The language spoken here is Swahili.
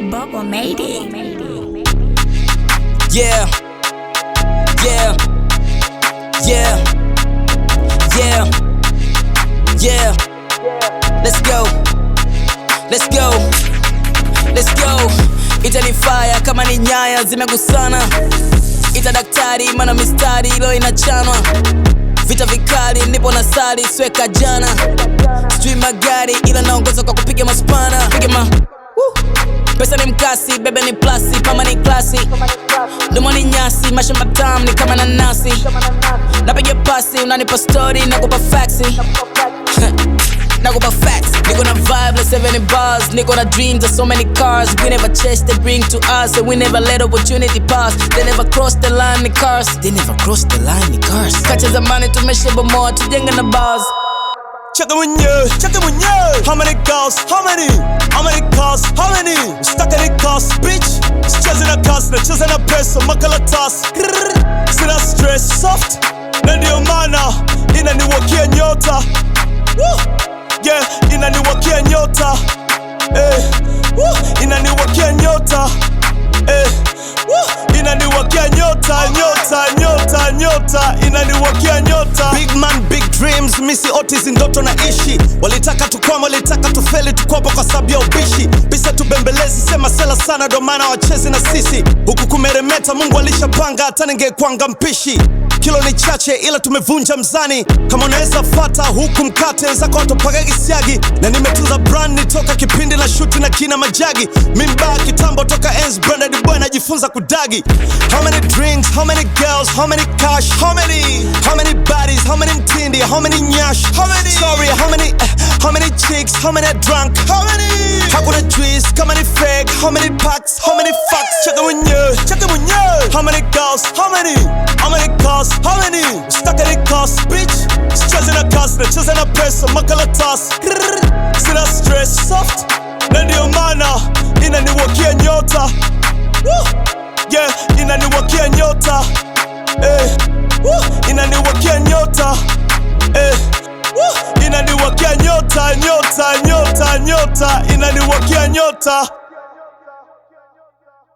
Bubble made it. Yeah. Yeah. Yeah. Yeah. Yeah. Let's go. Let's go. Let's go. Itanifaya kama ni nyaya zimegusana. Ita daktari mana mistari ilo inachanwa. Vita vikali nipo na sali sweka jana. Sijui magari ila naongoza kwa kupiga maspana. Piga ma Woo. Pesa ni mkasi, bebe ni plasi, kama ni klasi Domo ni nyasi, mashamba tam ni kama nanasi Napiga pasi, unanipa story, nakupa faxi Nakupa facts, niko na vibe like 70 bars Niko na dreams of so many cars We never chase, they bring to us And we never let opportunity pass They never cross the line, ni cars They never cross the line, ni cars Kacha zamani tumeshabomoa, tujenge na bars Check it mwenyewe, check it mwenyewe. How many girls? How many? How many cars? How many? Stuck in the cars, bitch. Sicheze na cars, nacheza na pesa, makaratasi. Grrr. Sina stress, soft. Na ndio maana inaniwakia nyota. Woo. Yeah, inaniwakia nyota. Eh. Woo. Inaniwakia nyota. Eh. Woo. Inaniwakia nyota, nyota, nyota, nyota. Inaniwakia nyota. Big man, big dreams, misi otis ndoto na ishi. Walitaka tukwama, walitaka tufeli, tukwapo kwa sababu ya ubishi. Bisa tubembelezi, sema sela sana, ndo maana wachezi na sisi. Huku kumeremeta, Mungu alishapanga, hata ningekwanga mpishi. Kilo ni chache ila tumevunja mzani. Kama unaweza fata huku mkate zako watopaga kisiagi, na nimetunza brand nitoka kipindi na shuti na kina majagi. Mimba kitambo toka enzi branded boy najifunza kudagi. How many drinks, how many girls, how many cash, how many, how many bodies, how many mtindi, how many nyash, how many, sorry, how many, eh, how many chicks, how many drunk, how many, hakuna juice, kama ni fake, how many packs, how many fucks, cheka mwenyewe, cheka mwenyewe, how many girls, how many, how many cars, how many, stuck in the cars, bitch, sicheze na cars, nacheza na pesa, makaratasi, Grrr. sina stress, soft, na ndio maana inaniwakia nyota, Woo. yeah, inaniwakia nyota, eh, Woo. inaniwakia nyota, eh, Woo. inaniwakia nyota, nyota, nyota, nyota, inaniwakia nyota.